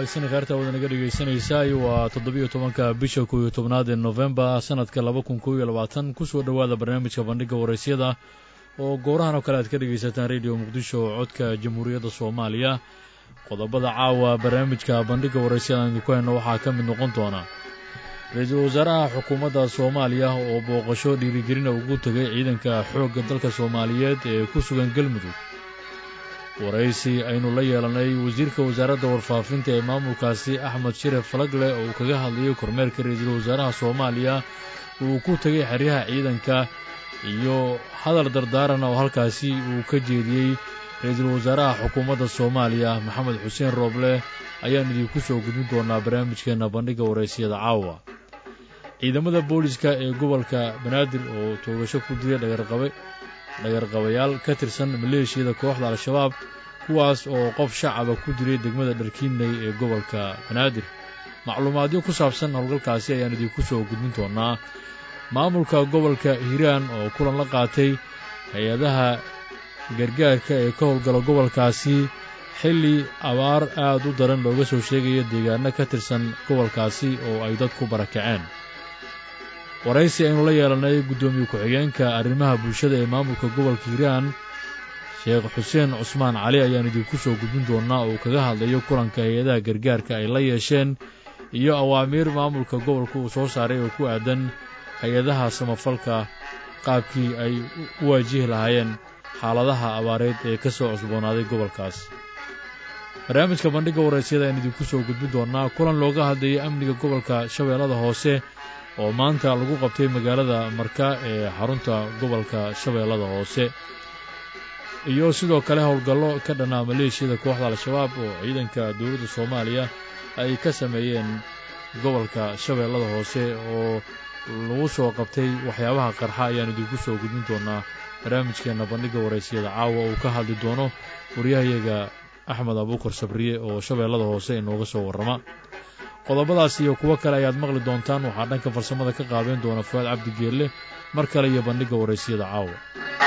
wanaagsan khaarta wada naga dhegaysanaysaay waa toddobiyo tobanka bisha kow iyo tobnaad ee nofembar sanadka laba kun kow iyo labaatan kusoo dhowaada barnaamijka bandhigga waraysyada oo goorahan oo kale aad ka dhegaysataan rediyo muqdisho oo codka jamhuuriyadda soomaaliya qodobada caawa barnaamijka bandhigga waraysyada aan idinku hayno waxaa ka mid noqon doona ra-iisul wasaaraha xukuumadda soomaaliya oo booqasho dhiirigelina ugu tegay ciidanka xoogga dalka soomaaliyeed ee ku sugan galmudug waraysi aynu la yeelanay wasiirka wasaaradda warfaafinta ee maamulkaasi axmed shiref falagle oo uu kaga hadlayay kormeerka ra-iisul wasaaraha soomaaliya uu ku tegay xeryaha ciidanka iyo hadal dardaarana oo halkaasi uu ka jeediyey ra-iisul wasaaraha xukuumadda soomaaliya maxamed xuseen rooble ayaan idinku soo gudbin doonaa barnaamijkeenna bandhigga waraysiyada caawa ciidamada booliska ee gobolka banaadir oo toogasho ku dilay dhagarqabe dhagarqabayaal ka tirsan maleeshiyada kooxda al-shabaab kuwaas oo qof shacaba ku dilay degmada dharkiinley ee gobolka banaadir macluumaadyo ku saabsan howlgalkaasi ayaan idinku soo gudbin doonaa maamulka gobolka hiiraan oo kulan la qaatay hay-adaha gargaarka ee ka howlgala gobolkaasi xilli abaar aad u daran looga soo sheegaya deegaano ka tirsan gobolkaasi oo ay dad ku barakaceen waraysi aynu la yeelanay guddoomiye ku-xigeenka arrimaha bulshada ee maamulka gobolka hiiraan sheekh xuseen cusmaan cali ayaan idinku soo gudbin doonaa oo kaga hadlayo kulanka hay-adaha gargaarka ay la yeesheen iyo awaamiir maamulka gobolka uu soo saaray oo ku aadan hay-adaha samafalka qaabkii ay u waajihi lahaayeen xaaladaha abaareed ee ka soo cusboonaaday gobolkaas barnaamijka bandhigga waraysyada ayaan idinku soo gudbin doonaa kulan looga hadlayay amniga gobolka shabeellada hoose oo maanta lagu qabtay magaalada marka ee xarunta gobolka shabeellada hoose iyo sidoo kale howlgallo ka dhanaa maleeshiyada kooxda al-shabaab oo ciidanka dowladda soomaaliya ay ka sameeyeen gobolka shabeellada hoose oo lagu soo qabtay waxyaabaha qarxa ayaan idinku soo gudbin doonaa barnaamijkeenna bandhigga waraysyada caawa uu ka hadli doono waryahayaga axmed abuukar sabriye oo shabeellada hoose inooga soo warrama qodobadaas iyo kuwo kale ayaad maqli doontaan waxaa dhanka farsamada ka qaabeyn doona fuaad cabdi geelle mar kale iyo bandhigga waraysyada caawa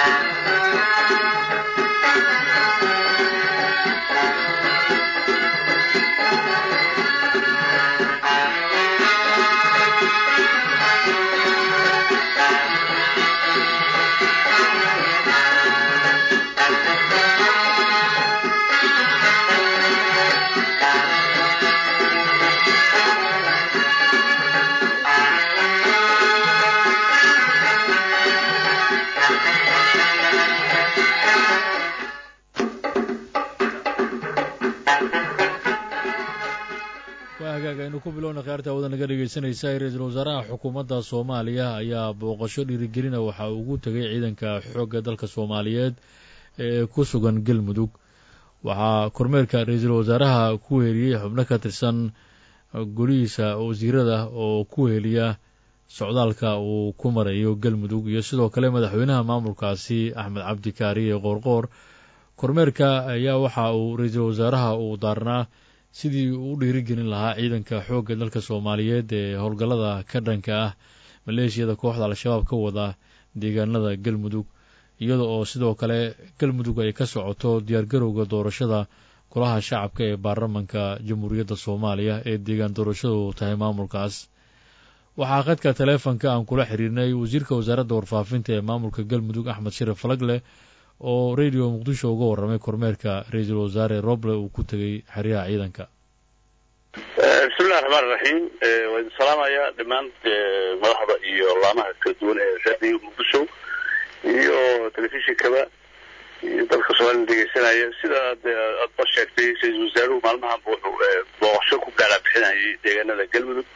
aynu ku bilowna khaarta wadan laga dhegaysanaysa ra-iisul wasaaraha xukuumadda soomaaliya ayaa booqasho dhiirigelina waxa uu ugu tegay ciidanka xoogga dalka soomaaliyeed ee ku sugan galmudug waxaa kormeerka ra-iisul wasaaraha ku weheliyey xubno ka tirsan golihiisa wasiirada oo ku weheliya socdaalka uu ku marayo galmudug iyo sidoo kale madaxweynaha maamulkaasi axmed cabdi kaariye qoorqoor kormeerka ayaa waxa uu ra-iisul wasaaraha uu daarnaa sidii uu u dhiirigelin lahaa ciidanka xoogga dalka soomaaliyeed ee howlgallada ka dhanka ah maleeshiyada kooxda al-shabaab ka wada deegaanada galmudug iyada oo sidoo kale galmudug ay ka socoto diyaargarowga doorashada golaha shacabka ee baarlamanka jamhuuriyadda soomaaliya ee deegaan doorashadu tahay maamulkaas waxaa khadka taleefonka aan kula xiriirnay wasiirka wasaaradda warfaafinta ee maamulka galmudug axmed shiref falagle oo radio muqdisho uga warramay kormeerka ra-iisul wasaare roble uu ku tegey xeryaha ciidanka bismillahi raxmaan iraxiim waa idin salaamayaa dhammaan madaxda iyo laamaha kala duwan ee radio muqdisho iyo telefishinkaba iyo dalka soomaliya dhegeysanaya sida aadba sheegtay ra-iisul wasaaruhu maalmahanba wuxuu booqasho ku gaala bixinayay deegaanada galmudug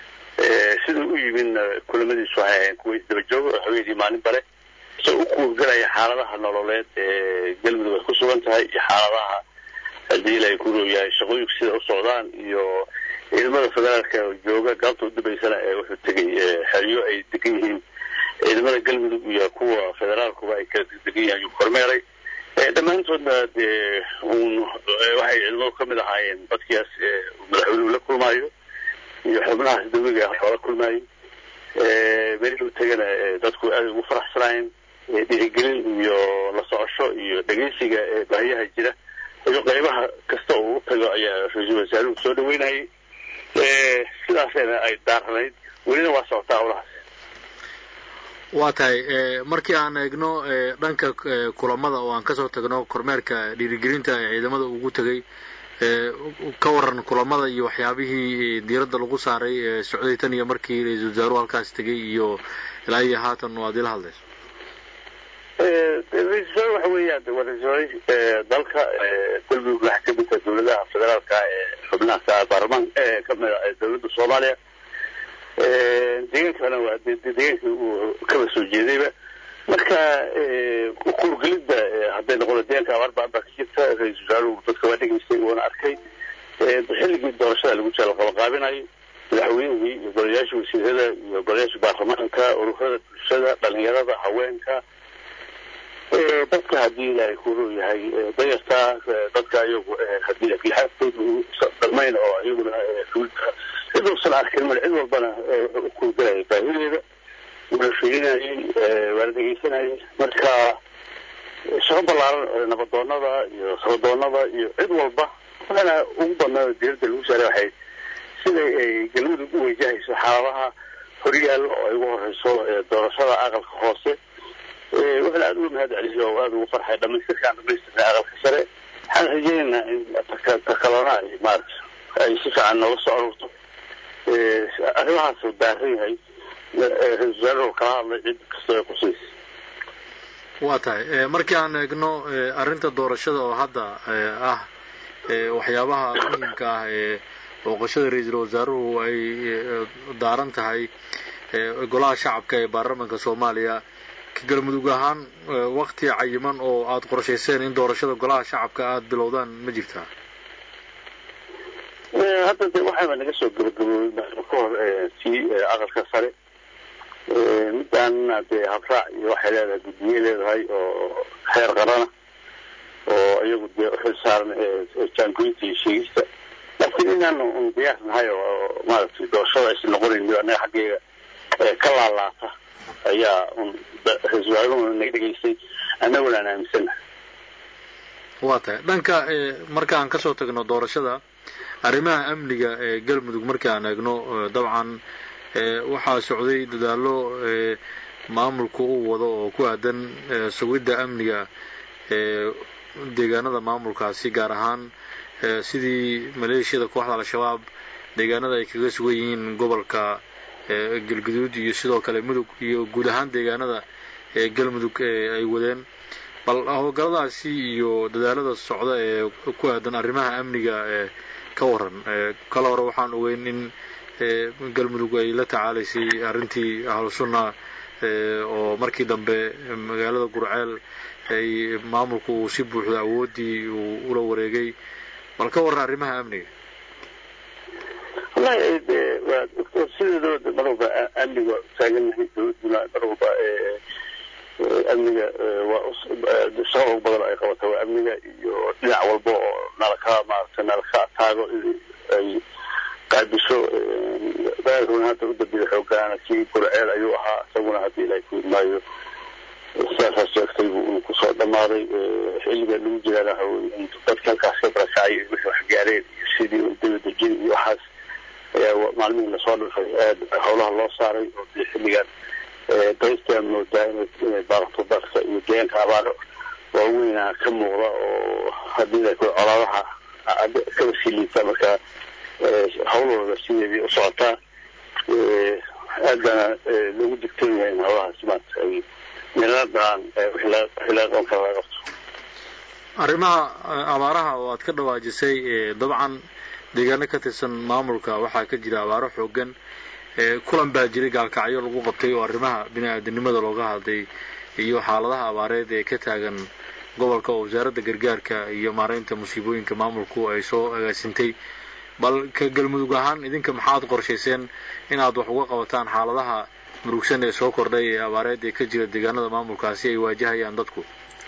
siduu u yimidna kulamadiisu waxay ahayn kuwa isdabajooga oo haweenii maalin bare isagoo u kuurgalaya xaaladaha nololeed ee galmudug ay ku sugan tahay iyo xaaladaha haddii ilaahay ku row yahay shaqooyinku sida u socdaan iyo ciidamada federaalka jooga galabta udambeysana ee wuxuu tegay xeryo ay degan yihiin ciidamada galmudug iyo kuwa federaalkuba ay kala degan yihin ayuu kormeeray dhammaantoodna dee un waxay ciidamadu ka mid ahaayeen dadkiias madaxweynuhu la kulmaayo iyo xubnahaas dawliga ah oo la kulmaayo meelihii u tegana dadku aada ugu faraxsanaayeen dhiirigelin iyo la socosho iyo dhegeysiga baahiyaha jira iyo qaybaha kasta uu u tago ayaa ra-iisul wasaaruhu soo dhaweynayay sidaasayna ay daaranayd welina waa socotaa howlahaas waa tahay markii aan eegno dhanka kulamada oo aan kasoo tagno kormeerka dhiirigelinta ee ciidamada ugu tegay ka waran kulamada iyo waxyaabihii diiradda lagu saaray socday tan iyo markii ra-iisul wasaaruhu halkaas tegay iyo ilaa iyo haatan waad ila hadlayso ra-isul wasaare waxa weeyaan waa ra-isul wasaare dalka galmudug waxaa ka mid taha dowladaha federaalka ee xubnaha baarlamaan kamida dowladda soomaaliya deegaankana waa deegaankii uu kaba soo jeedayba marka kuurgelidda hadday noqoto deegaanka abaar baan baa ka jirta ra-isul wasaaruhu dadka waa dhegaystay uuna arkay xilligii doorashada lagu jira laqabaqaabinayo madaxweynihii iyo golayaasha wasiirada iyo golayaasha baarlamaanka ururada bulshada dhalinyarada haweenka dadka haddii ilaahay kuru yahay dayarta dadka iyagu haddii lixaadkooda dhalmayn oo iyaguna cid uusan arkin male cid walbana wuxuu u kuurgalaya baahideeda wala fiirinayay waala dhegeysanayay marka shaqo ballaaran nabadoonada iyo sabadoonada iyo cid walba waxaana ugu badnaa diiradda lagu saaray waxay siday ay galmudug u wajahayso xaaladaha horyaal oo ay ugu horeyso doorashada aqalka hoose waxaana aada uga mahad celisay oo aada ugu farxay dhamaystirkaan dhamaystirnay aqalka sare waxaan rajeynaynaa in takalona ay maarata ay si fiican nooga soo aruurto arrimahaas uu daaran yahay ra-isul wasaaruhu kala hadlay cid kastoo ay qusaysa waa tahay markii aan eegno arrinta doorashada oo hadda ah waxyaabaha muhiimka ah ee booqashada ra-iisul wasaaruhu ay daaran tahay golaha shacabka ee baarlamanka soomaaliya ka galmudug ahaan wakti cayiman oo aada qorshayseen in doorashada golaha shacabka aada bilowdaan ma jirtaa hadda de waxaaba naga soo gabagaboobay ka hor tii aqalka sare midaana dee habraac iyo waxay leedahay guddiye leedahay oo heer qarana oo iyagu dee uxil saaran jaangoynta iyo sheegista laakiin inaan un diyaar nahay oo maaragtay doorashada aysan noqonayn anaga xaggeega ka laalaata ayaa un ra-isul wasaaruhu naga dhegaystay annaguna aan aaminsanahay waa tahay dhanka marka aan kasoo tagno doorashada arrimaha amniga ee galmudug markii aan eegno dabcan waxaa socday dadaallo maamulku uu wado oo ku aadan sugidda amniga deegaanada maamulkaasi gaar ahaan sidii maleeshiyada kooxda al-shabaab deegaanada ay kaga sugan yihiin gobolka galguduud iyo sidoo kale mudug iyo guud ahaan deegaanada ee galmudug ay wadeen bal howlgalladaasi iyo dadaalada socda ee ku aadan arrimaha amniga ee ka waran kala hore waxaan ogeyn in galmudug ay la tacaalaysay arrintii ahlu sunna oo markii dambe magaalada gurceel ay maamulku uu si buuxda awooddii uu ula wareegay bal ka waran arrimaha amniga wallahi de waa sideedaba mar walba amniga waa utaagannahay dawladuna mar walba amniga waa shaqada ugu badan ay qabata waa amniga iyo dhinac walba oo nalaka maarata nalaka taago ay qaabisho baaruna hadda u dambeeya xoogaana kii gurceel ayuu ahaa isaguna haddii ilahay ku idmaayo sidaasaa sheegtay buu kusoo dhamaaday xilliga lagu jiraana in dadka halkaas ka barakacay wixii wax gaareen iyo sidii dabadejin iyo waxaas ayaa maalmihii lasoo dhifay aad howlaha loo saaray oo dee xilligan daystaa moodaa inay baaqto dalka iyo deegaanka abaaro waaweyna ka muuqda oo haddii colaadaha kaba sii liita marka hawlahooda sideedii u socotaa aad baana loogu digtoon yahay in howlahaas maanta ay meeladaan wixii laga qaban kara laga qabto arrimaha abaaraha oo aad ka dhawaajisay dabcan deegaano ka tirsan maamulka waxaa ka jira abaaro xoogan kulan baa jiray gaalkacyo lagu qabtay oo arrimaha bini-aadanimada looga hadlay iyo xaaladaha abaareed ee ka taagan gobolka oo wasaaradda gargaarka iyo maaraynta musiibooyinka maamulku ay soo agaasintay bal ka galmudug ahaan idinka maxaad qorshayseen inaad wax uga qabataan xaaladaha murugsan ee soo kordhay ee abaareed ee ka jira deegaanada maamulkaasi ay waajahayaan dadku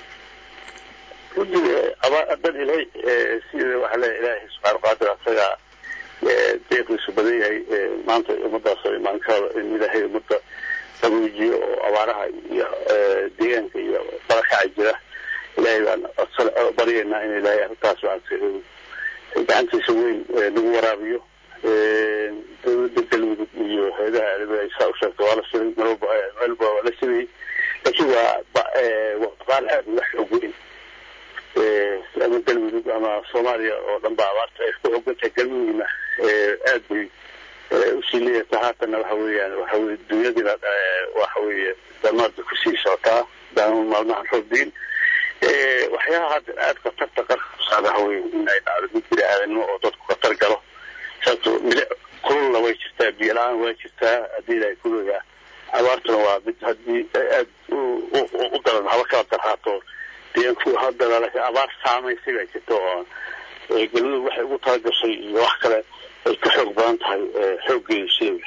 runtii dad ilahay sida waxaa leeya ilaahay subxaana qaadir asaga deeqiisu badan yahay maanta ummadaas imaankaada in ilaahay ummadda qabuujiyo oo abaaraha iyo deegaanka iyo barakaca jira ilaahay baan baryaynaa in ilaahay arrintaas gacantiisa weyn nagu waraabiyo dowladda galmudug iyo hay-adaha caalamiga ay saa u sheegta waa la siday marwalba meelba waa la sidayay laakiin waa waa qaal aad uga xoog weyn ama galmudug ama soomaaliya oo dhan ba abaarta ay ku xogantahay galmudugna aad bay usii leeyataa haatanna waxa weeyaan waxa weye dunyadiina waxa weeye damaadba kusii socotaa daama maalmahan robdiin waxyaalaha hadda aada khatarta qarka kusaada waxa weye in ay dhacdo mid bini aadanimo oo dadku khatar galo sababto milic kululna way jirtaa biyo la-aan waa jirtaa haddii ilahay kuleeyaa abaartuna waa mid haddii aad u daran haba kala darhaato deeanku haddana laakiin abaar saamaysay baa jirta oo galmudug waxay ugu talagashay iyo wax kale ay ka xoog badan tahay xooggeedu sida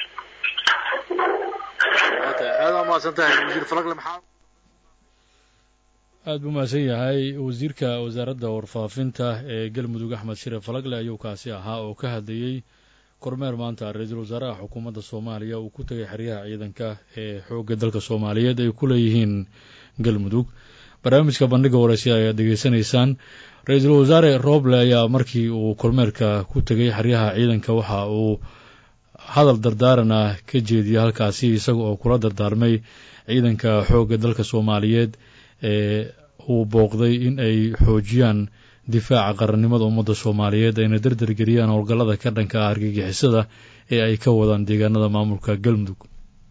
aada umahadsan tahay wasiir falagle maxaa aada buu mahadsan yahay wasiirka wasaaradda warfaafinta ee galmudug axmed shire falagle ayuu kaasi ahaa oo ka hadlayey kormeer maanta ra-iisul wasaaraha xukuumadda soomaaliya uu ku tegay xeryaha ciidanka ee xoogga dalka soomaaliyeed ay ku leeyihiin galmudug barnaamijka bandhiga waraysiya ayaad degeysanaysaan ra-iisul wasaare roble ayaa markii uu kormeerka ku tegay xeryaha ciidanka waxa uu hadal dardaaran ah ka jeediyay halkaasi isaga oo kula dardaarmay ciidanka xoogga dalka soomaaliyeed ee uu booqday in ay xoojiyaan difaaca qarannimada ummadda soomaaliyeed ayna dardargeliyaan howlgallada ka dhanka ah argagixisada ee ay ka wadaan deegaanada maamulka galmudug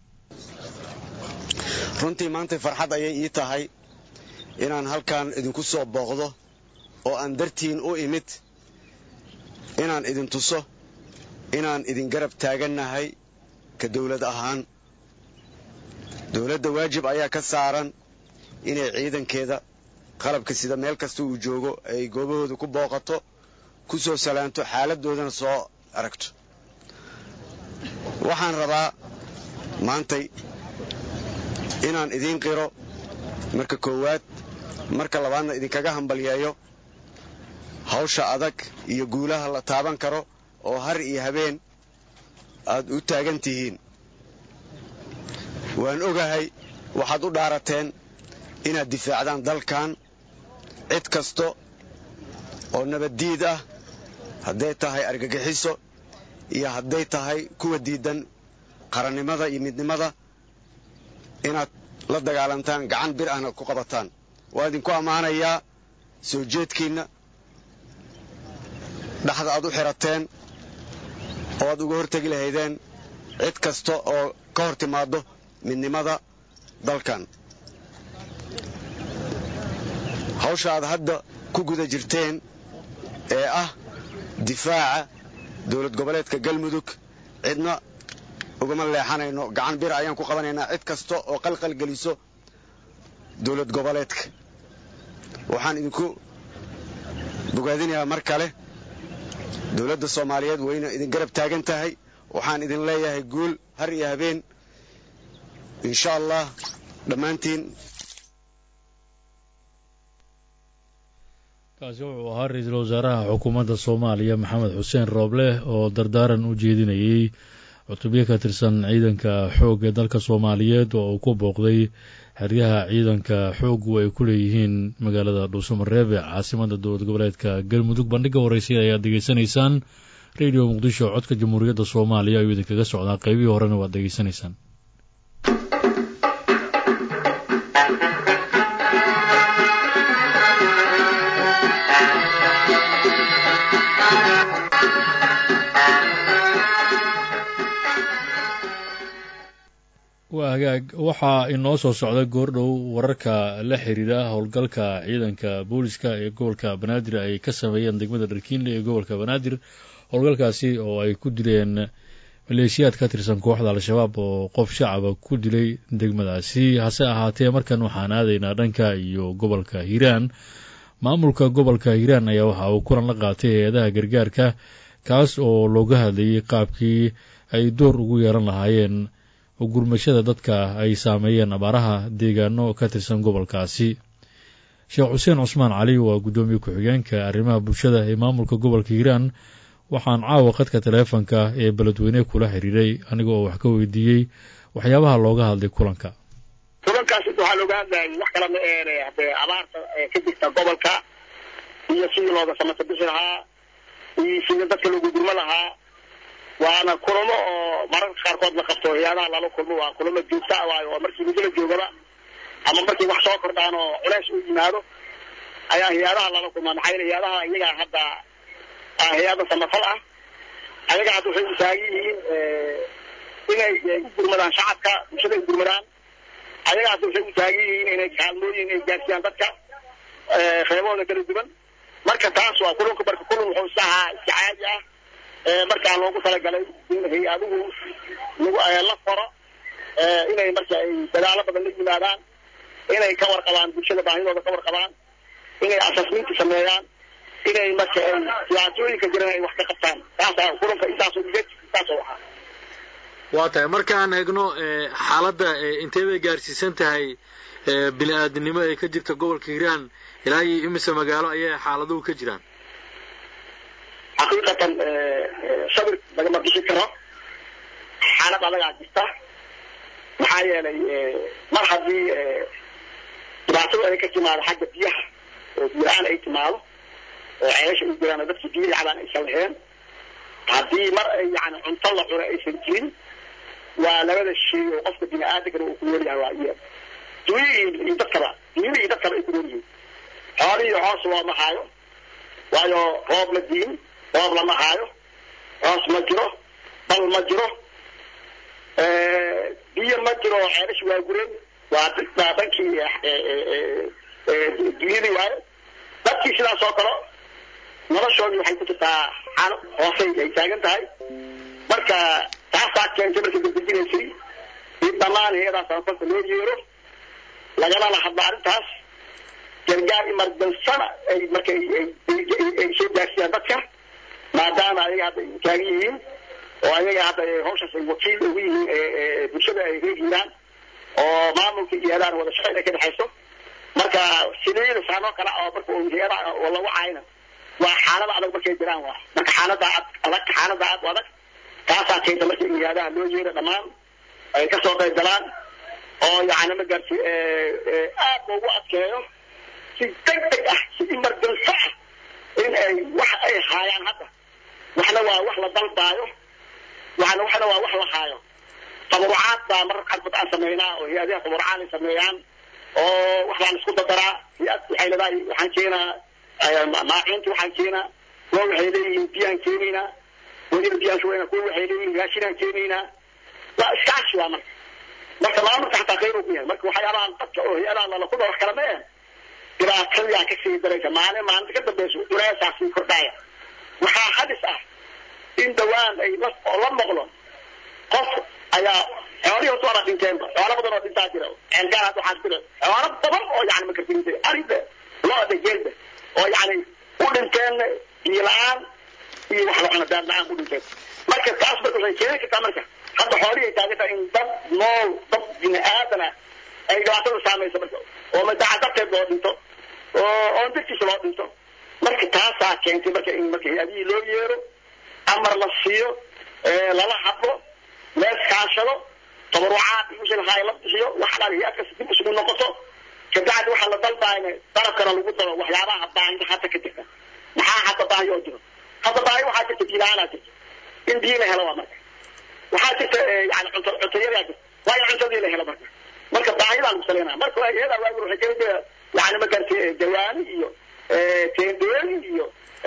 runtii maantay farxad ayay ii tahay inaan halkan idinku soo booqdo oo aan dartiin u imid inaan idin tuso inaan idin garab taagannahay ka dawlad ahaan dawladda waajib ayaa ka saaran inay ciidankeeda qalabka sida meel kasta uu joogo ay goobahooda ku booqato ku soo salaanto xaaladdoodana soo aragto waxaan rabaa maantay inaan idiin qiro marka koowaad marka labaadna idinkaga hambalyeeyo hawsha adag iyo guulaha la taaban karo oo har iyo habeen aad u taagan tihiin waan ogahay waxaad u dhaarateen inaad difaacdaan dalkan cid kasta oo nabaddiid ah hadday tahay argagixiso iyo hadday tahay kuwa diidan qarannimada iyo midnimada inaad la dagaalantaan gacan bir ahna ku qabataan waa idinku ammaanayaa soo jeedkiinna dhaxda aad u xirateen oo aad uga hortegi lahaydeen cid kasta oo ka hor timaaddo midnimada dalkan hawsha aad hadda ku guda jirteen ee ah difaaca dowlad goboleedka galmudug cidna ugama leexanayno gacan bir ayaan ku qabanaynaa cid kasta oo qalqal geliso dowlad goboleedka waxaan idinku bogaadinayaa mar kale dowladda soomaaliyeed wayna idin garab taagan tahay waxaan idin leeyahay guul har iyo habeen insha allah dhammaantiin kaasi wuxuu ahaa ra-iisul wasaaraha xukuumadda soomaaliya maxamed xuseen rooble oo dardaaran u jeedinayey cutubyo ka tirsan ciidanka xoogga dalka soomaaliyeed oo uu ku booqday xeryaha ciidanka xooggu ay ku leeyihiin magaalada dhuusamareeb ee caasimada dowlad goboleedka galmudug bandhiga waraysiya ayaad degeysanaysaan radio muqdisho codka jamhuuriyadda soomaaliya ayuu idinkaga socdaa qaybihii horena waad degeysanaysaan waa hagaag waxaa inoo soo socda goordhow wararka la xiriira howlgalka ciidanka booliska ee gobolka banaadir ay ka sameeyeen degmada dharkiinle ee gobolka banaadir howlgalkaasi oo ay ku dileen maleeshiyaad ka tirsan kooxda al-shabaab oo qof shacaba ku dilay degmadaasi hase ahaatee markan waxaan aadaynaa dhanka iyo gobolka hiiraan maamulka gobolka hiiraan ayaa waxa uu kulan la qaatay hay-adaha gargaarka kaas oo looga hadlayay qaabkii ay door ugu yeelan lahaayeen gurmashada dadka ay saameeyeen abaaraha deegaano ka tirsan gobolkaasi sheekh xuseen cusmaan cali waa guddoomiye ku-xigeenka arrimaha bulshada ee maamulka gobolka hiiraan waxaan caawa khadka taleefonka ee beledweyne kula xiriiray aniga oo wax ka weydiiyey waxyaabaha looga hadlay kulanka kulankaas waxaa looga hadlayay wax kala ma eene hadee abaarta ka jirta gobolka iyo sidii looga samata bixi lahaa iyo sidii dadka loogu gurmo lahaa waana kulamo oo mararka qaarkood la qabto hay-adaha lala kulmo waa kulamo joogta ah waayo oo markii muddo la joogaba ama markii wax soo kordhaan oo culeys u yimaado ayaa hay-adaha lala kulmaa maxaa yeele hay-adaha iyagaa hadda hay-ada samafal ah ayaga hadda waxay u taagan yihiin inay u gurmadaan shacabka bulshada u gurmadaan ayaga hadda waxay u taagan yihiin inay kaalmooyin ay gaarsiiyaan dadka qeybahooda kala duwan marka taas waa kulunka marka kulun wuxuu iska ahaa iska caadi ah markaa loogu talagalay in hay-aduhu lagu la foro inay marka ay dadaalo badan la yimaadaan inay ka warqabaan bulshada baahidooda ka warqabaan inay asasminta sameeyaan inay marka ay dhibaatooyinka jiran ay wax ka qabtaan taasa kulanka intaasoo ujeed intaasoo ahaa waa tahay markaan eegno xaaladda intee bay gaarsiisan tahay bini aadamnimo ee ka jirta gobolka hiiraan ilaa iyo imise magaalo ayay xaaladuhu ka jiraan xaqiiqatan sabir lagama bixi karo xaalad adagaa jirta maxaa yeelay mar haddii dhibaatada ay ka timaado xagga biyaha oo biyo-aan ay timaado oo ceesha u jiraan oo dadka biyo yacbaan aysan laheen haddii mar ay yani cunto la cuno aysan jirin waa labada shay oo qofka bini aadankana uu ku nool yahay waa iya dunyada iyo dadkaba dunyada iyo dadkaba ay ku nool yihiin xoolihii hoos looma haayo waayo roob la diin roob lama haayo hoos ma jiro bal ma jiro biyo ma jiro ceelashi waa gureen waa waa dhankii dunyadii waayo dadkii sidaas oo kale noloshoodii waxay ku jirtaa xaalo hoosay ay taagan tahay marka taasaa keentay markay dadejinaysay in dhammaan hay-adaa samafalka loo yeero lagalana hadla arrintaas gargaar imardansana ay marka ay soo gaarsiiyaan dadka maadaama ayaga hadda ay taagan yihiin oo ayaga hadda hawshaas ay wakiil ugu yihiin bulshada ay reegiyaan oo maamulka iyo hay-adahan wada shaqeyn ay ka dhexayso marka sideeda saanoo kale oo marka hay-adaha oo lagu caayna waa xaalada adag markay jiraan waa marka xaalada adag xaalada aad u adag taasaa keenta marka in hay-adaha loo yeero dhammaan ay kasoo qayb galaan oo yani ma gaarti aad loogu adkeeyo si deg deg ah si imardanso ah in ay wax ay haayaan hadda waxna waa wax la dalbaayo waxna waxna waa wax la haayo tabarucaad baa marar qaarkood aan sameynaa oo hay-adaha tabarucaad ay sameeyaan oo wax baan isku dadaraa hay-ad waxay leedahay waxaan keenaa maacuunta waxaan keenaa kuwa waxay leeyihiin biyaan keenaynaa weliba biyaan shubayna kuwa waxay leeyihiin raashinaan keenaynaa waa iskaashi waa marka marka maamulka xataa khayr uu ku yahay marka waxyaabahan dadka oo hay-adaha lala kuda wax kala ma eh dhibaatadiyaa ka sii daraysa maalin maalinta ka dambeyso culeysaa sii kordhaya waxaa halis ah in dhawaan ay la la noqdo qof ayaa xoolihii horta waana dhinteenba xoolo badan oo dhintaa jira ceelgaar hadda waxaa jira xoolo badan oo yani makartinta arida lo-da geelda oo yani u dhinteen biyo la-aan iyo wax la cuno daad la-aan u dhinteen marka taas marka waxay keeni kartaa marka hadda xoolihii ay taagan tahay in dad nool dad bini aadana ay dhibaatada saamayso marka oo madaca darteed loo dhinto oo oon dartiisa loo dhinto marka taasaa keentay marka in marka hay-adihii loo yeero amar la siiyo lala hadlo leeskaashado tabarucaad iyo wixii lahaa la bixiyo wax dhan hay-adkas dib isugu noqoto kabacdi waxaa la dalbaayna dalabkana lagu daro waxyaabaha baahida hadda ka jirta maxaa hadda baahi oo jiro hadda baahi waxaa jirta biilaanaa jirta in biyo la helo waa marka waxaa jirta yani cunto cuntayadaa jirta waa in cuntadii la helo marka marka baahidaa lagu saleynaa marka hay-ada waagi waxay kamid jira yani ma garatay jawaani iyo teendooyin iyo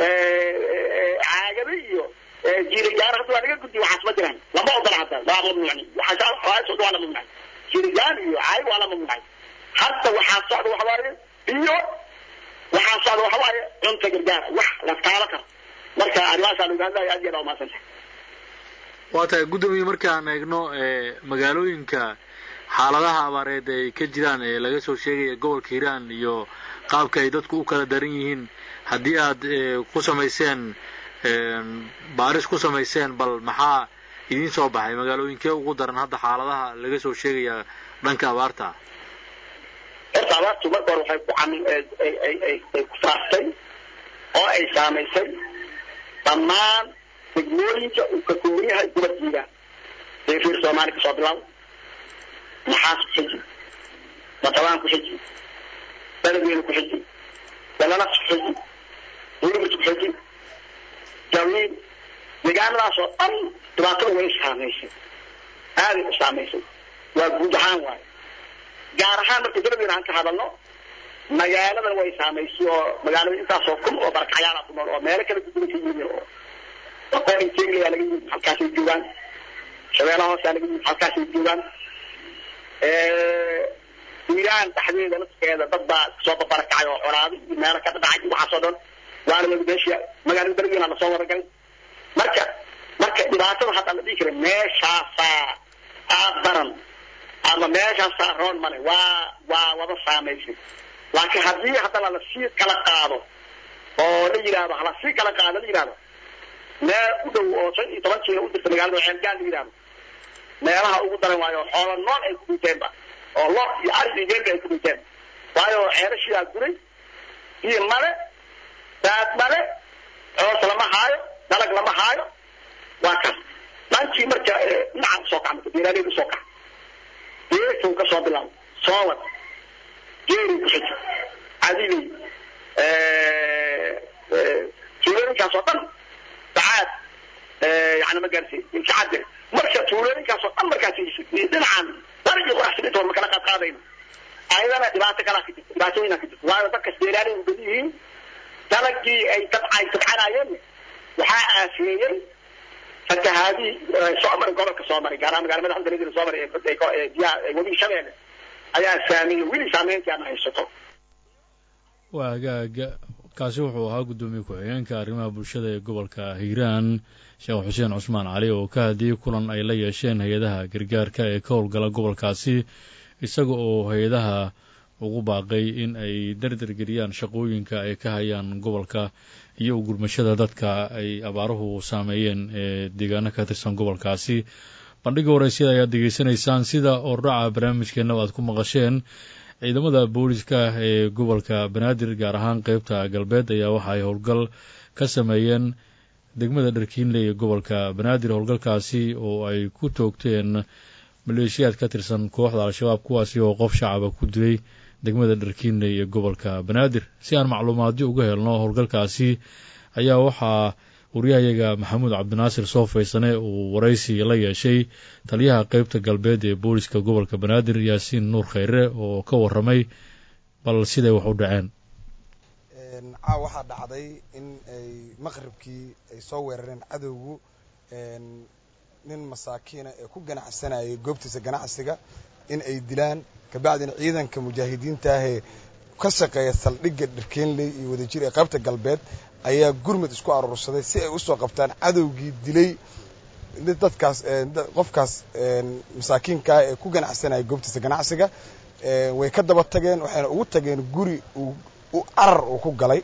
caagado iyo jiirigaan hadda waa laga guddi waxaas ma jiraan lama ogola hadda waa mamnuucni waxaa socda waa la mamnuucay jiirigaan iyo caag waa la mamnuucay hadda waxaa socda waxa waaye biyo waxaa socda waxa waaye cunta gargaar wax la taalo karo marka arrimahaasa lagu hadlaya aad iyo aad umaasan tahay waa tahay guddoomiye markaan eegno magaalooyinka xaaladaha abaareed ay ka jiraan ee laga soo sheegaya gobolka hiiraan iyo qaabka ay dadku u kala daran yihiin haddii aad ku samayseen baaris ku samayseen bal maxaa idiin soo baxay magaalooyinkee ugu daran hadda xaaladaha laga soo sheegaya dhanka abaarta horta abaartu marka hore waxay ku cami ay ku faaftay oo ay saamaysay dhammaan degmooyinka uu ka kooban yahay gobolkiiga ee reer soomaali kasoo bilaabo maxaas xiji matabaan ku xiji beledweyne ku xiji dalanas ku xiji bulimus ku xiji jawiin deegaanadaas oo dhan dhibaatada way saamaysay aaday u saamaysay waa guud ahaan waayo gaar ahaan marka beledweyne aan ka hadalno magaaladan way saamaysay oo magaalada intaasoo kun oo barakacyaala ku nool oo meelo kala duwan ka yimi oo waqooyi teglayaa laga yimid halkaasay joogaan shabeellaha hoosaa laga yimid halkaasay joogaan iiraan dhexdeeda lafkeeda dad baa soo babarakacay oo colaaday iyo meelo ka dhacay waxaasoo dhan waana wada meesha magaalada beledweyne lasoo wadagalay marka marka dhibaatada hadda la dhihi kara meeshaasaa aad daran ama meeshaasaa roon male waa waa wada saamaysay laakiin haddii haddana lasii kala qaado oo la yidhaahdo halasii kala qaado la yidhahdo meel u dhow oo shan iyo toban kiilo u jirta magaalada ceelgaan la yidhahdo meelaha ugu daran waayo xoolo nool ay ku dhinteenba oo lo iyo ari iyo geelba ay ku dhinteen waayo ceelashiyaa guray iyo male daad male coos lama haayo dalag lama haayo waa kaas dhankii marka dhinaca usoo kaca marka beeraaleyda usoo kaca geesow ka soo bilaabo soowad geeri ku xiji cadiley tuulooyinkaas oo dhan dacaad yani ma gaarsiin ilkacadde marka tuulooyinkaas oo dhan markaas dhinacan darigi quraxsinintooda ma kala qaad qaadayno ayadana dhibaato kalaa ka jirta dhibaatooyinaa ka jirta waayo dadkas beeraaley u badan yihiin dalagii ay tabcay tabcanayeen waxaa aafeeyey fatahaadii soo maray gobolka soo maray gaar ahaan magala madaxda beledweyne soo maray ee biyaha webiga shabeelle ayaa saameeyey weli saameyntii aan haysato waa hagaaga kaasi wuxuu ahaa guddoomiye ku-xigeenka arrimaha bulshada ee gobolka hiiraan sheekh xuseen cusmaan cali oo ka hadiyey kulan ay la yeesheen hay-adaha gargaarka ee ka howlgala gobolkaasi isaga oo hay-adaha ugu baaqay in ay dardargeliyaan shaqooyinka ay ka hayaan gobolka iyo gurmashada dadka ay abaaruhu saameeyeen ee deegaano ka tirsan gobolkaasi bandhiga waraysyada ayaad degeysanaysaan sida ordhaca barnaamijkeenna aad ku maqasheen ciidamada booliska ee gobolka banaadir gaar ahaan qeybta galbeed ayaa waxa ay howlgal ka sameeyeen degmada dharkiinley ee gobolka banaadir howlgalkaasi oo ay ku toogteen maleeshiyaad ka tirsan kooxda al-shabaab kuwaasi oo qof shacaba ku dilay degmada dharkiinley ee gobolka banaadir si aan macluumaadyo uga helno howlgalkaasi ayaa waxaa waryahayaga maxamuud cabdinaasir soo faysane uu waraysi la yeeshay taliyaha qeybta galbeed ee booliska gobolka banaadir yaasiin nuur kheyre oo ka waramay bal siday wax u dhaceen caaw waxaa dhacday in ay maqribkii ay soo weerareen cadowgu nin masaakiina ee ku ganacsanayay goobtiisa ganacsiga in ay dilaan kabacdina ciidanka mujaahidiinta ahee ka shaqeeya saldhigga dharkeenley iyo wadajir ee qaybta galbeed ayaa gurmud isku aruursaday si ay usoo qabtaan cadowgii dilay dadkaas qofkaas masaakiinkaa ee ku ganacsanaya goobtiisa ganacsiga way ka daba tageen waxayna ugu tageen guri u carar uu ku galay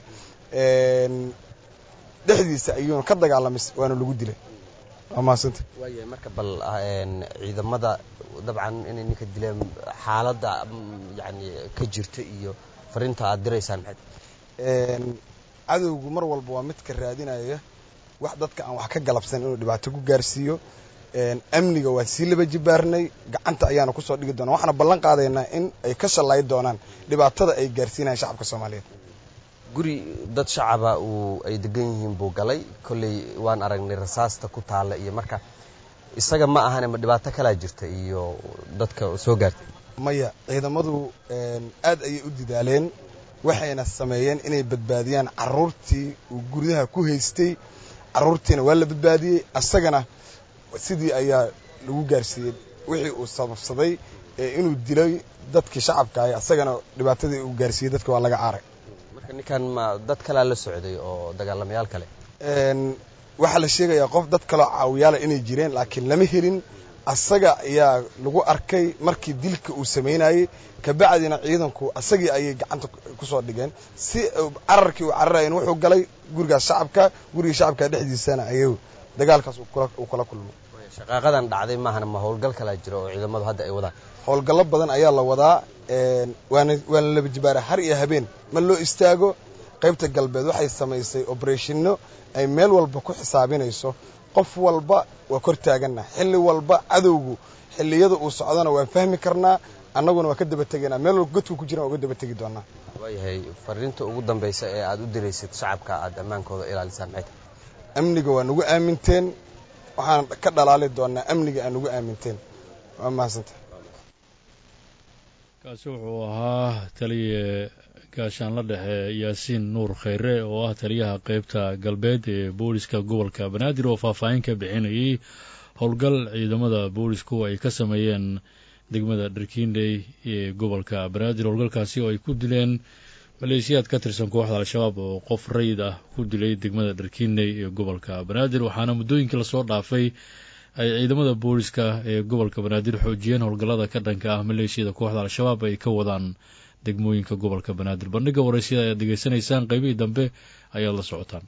dhexdiisa ayuuna ka dagaalamay waana lagu dilay waa mahadsanta waaya marka bal ciidamada dabcan inay ninka dileen xaaladda yani ka jirta iyo fariinta aad diraysaan maxay cadowgu mar walba waa midka raadinaya wax dadka aan wax ka galabsan inuu dhibaato ku gaarsiiyo amniga waa sii laba jibaarnay gacanta ayaana kusoo dhigi doonaa waxaana ballan qaadaynaa in ay ka shallayi doonaan dhibaatada ay gaarsiinayaan shacabka soomaaliyeed guri dad shacaba uu ay degan yihiin buu galay kolley waan aragnay rasaasta ku taalla iyo marka isaga ma ahane ma dhibaato kalaa jirta iyo dadka soo gaartay maya ciidamadu aad ayay u didaaleen waxayna sameeyeen inay badbaadiyaan caruurtii uu guryaha ku haystay caruurtiina waa la badbaadiyey asagana sidii ayaa lagu gaarsiiyey wixii uu sababsaday ee inuu dilay dadkii shacabka ahay asagana dhibaatadii uu gaarsiiyey dadka waa laga caaray marka ninkan ma dad kalaa la socday oo dagaalamayaal kale waxaa la sheegayaa qof dad kaloo caawiyaala inay jireen laakiin lama helin asaga ayaa lagu arkay markii dilka uu samaynayey kabacdina ciidanku asagii ayay gacanta kusoo dhigeen si cararkii uu cararayan wuxuu galay gurigaas shacabka gurigii shacabka dhexdiisana ayuu dagaalkaas uu kala kulmay shaqaaqadan dhacday maahana ma howlgal kalaa jira oo ciidamadu hadda ay wadaan howlgallo badan ayaa la wadaa waana waana laba jibaara har iyo habeen ma loo istaago qaybta galbeed waxay samaysay oberethino ay meel walba ku xisaabinayso qof walba waa kor taaganna xilli walba cadowgu xilliyada uu socdona waan fahmi karnaa annaguna waa ka daba tegaynaa meel walba godku ku jiraan waa uga daba tegi doonaa waayahay fariinta ugu dambaysa ee aad u diraysid shacabka aad ammaankooda ilaalisaan maxay tahay amniga waa nagu aaminteen waxaan ka dhalaali doonaa amniga aan nagu aaminteen waa mahadsanta kaasi wuxuu ahaa taliye gaashaanla dhexe yaasiin nuur khayre oo ah taliyaha qeybta galbeed ee booliska gobolka banaadir oo faahfaahin ka bixinayay howlgal ciidamada boolisku ay ka sameeyeen degmada dharkiindhey ee gobolka banaadir howlgalkaasi oo ay ku dileen maleeshiyaad ka tirsan kooxda al-shabaab oo qof rayid ah ku dilay degmada dharkiindhey ee gobolka banaadir waxaana muddooyinkii lasoo dhaafay ay ciidamada booliska ee gobolka banaadir xoojiyeen howlgallada ka dhanka ah maleeshiyada kooxda al-shabaab ay ka wadaan degmooyinka gobolka banaadir bandhiga waraysyada ayaad degeysanaysaan qaybihii dambe ayaad la socotaan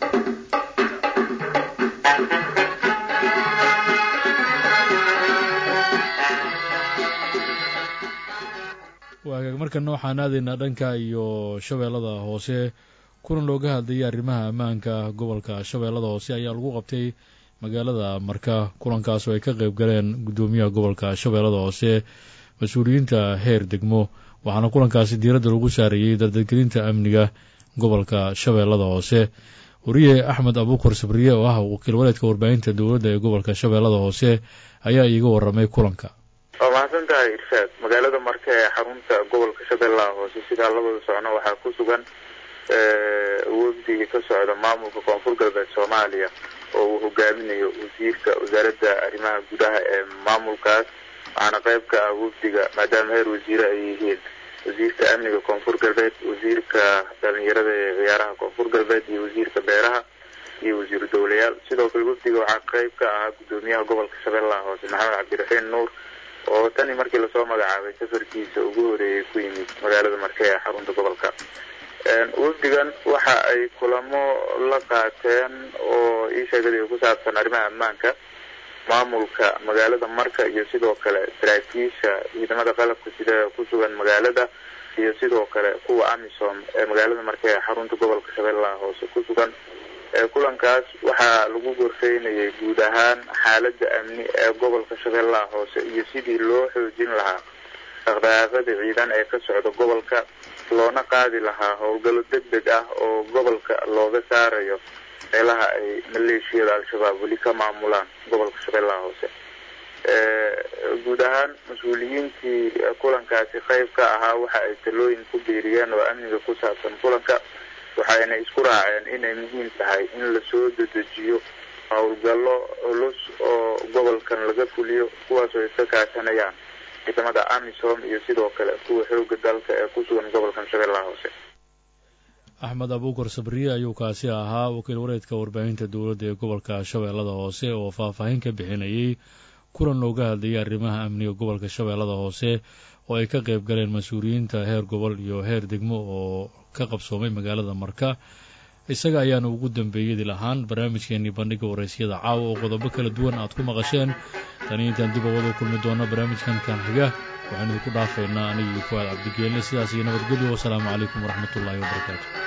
waagaag markana waxaan aadaynaa dhanka iyo shabeellada hoose kulan looga hadlayay arrimaha ammaanka gobolka shabeellada hoose ayaa lagu qabtay magaalada marka kulankaas oo ay ka qayb galeen guddoomiyaha gobolka shabeellada hoose mas-uuliyiinta heer degmo waxaana kulankaasi diiradda lagu saarayey dardargelinta amniga gobolka shabeellada hoose wariye axmed abuukar sabriye oo ah wakiil waleedka warbaahinta dowladda ee gobolka shabeellada hoose ayaa iiga waramay kulanka waa mahadsan tahay irshaad magaalada marka ee xarunta gobolka shabeellaha hoose sidaa labada socno waxaa ku sugan wafdigii ka socda maamulka koonfur galbeed soomaaliya oo uu hogaaminayo wasiirka wasaaradda arrimaha gudaha ee maamulkaas waxaana qayb ka ah wafdiga maadaama heer wasiire ay yihiin wasiirka amniga koonfur galbeed wasiirka dhalinyarada ee ciyaaraha koonfur galbeed iyo wasiirka beeraha iyo wasiiru dowlayaal sidoo kale wafdiga waxaa qayb ka ahaa guddoomiyaha gobolka shabeellaha hoose maxamed cabdiraxiin nuur oo tani markii lasoo magacaabay safarkiisa ugu horeeyay ku yimid magaalada marke ee xarunta gobolka wafdigan waxa ay kulamo la qaateen oo ii sheegay ku saabsan arrimaha ammaanka maamulka magaalada marka iyo sidoo kale saraakiisha ciidamada qalabka sida ku sugan magaalada iyo sidoo kale kuwa amisom ee magaalada marka ee xarunta gobolka shabeellaha hoose ku sugan kulankaas waxaa lagu gorfeynayay guud ahaan xaaladda amni ee gobolka shabeellaha hoose iyo sidii loo xoojin lahaa dhaqdhaqaaqada ciidan ee ka socda gobolka loona qaadi lahaa howlgallo deg deg ah oo gobolka looga saarayo meelaha ay maleeshiyada al-shabaab weli ka maamulaan gobolka shabeellaha hoose guud ahaan mas-uuliyiintii kulankaasi qayb ka ahaa waxa ay talooyin ku biiriyeen oo amniga ku saabsan kulanka waxayna isku raaceen inay muhiim tahay in lasoo dedejiyo howlgallo culus oo gobolkan laga fuliyo kuwaas oo iska kaashanayaan ciidamada amisom iyo sidoo kale kuwa xooga dalka ee ku sugan gobolkan shabeellaha hoose axmed abuukar sabriye ayuu kaasi ahaa wakiil wareedka warbaahinta dowladda ee gobolka shabeellada hoose oo faahfaahin ka bixinayay kulan looga hadlayay arrimaha amniga gobolka shabeellada hoose oo ay ka qayb galeen mas-uuliyiinta heer gobol iyo heer degmo oo ka qabsoomay magaalada marka isaga ayaana ugu dambeeyadi lahaan barnaamijkeenii bandhiga waraysyada caawa oo qodobo kala duwan aad ku maqasheen tani intaan dib awada u kulmi doono barnaamijkan kan xiga waxaan idinku dhaafaynaa anigii fuaad cabdigeelle sidaas iyo nabadgelyo wasalaamu calaykum waraxmatullaahi wabarakaatu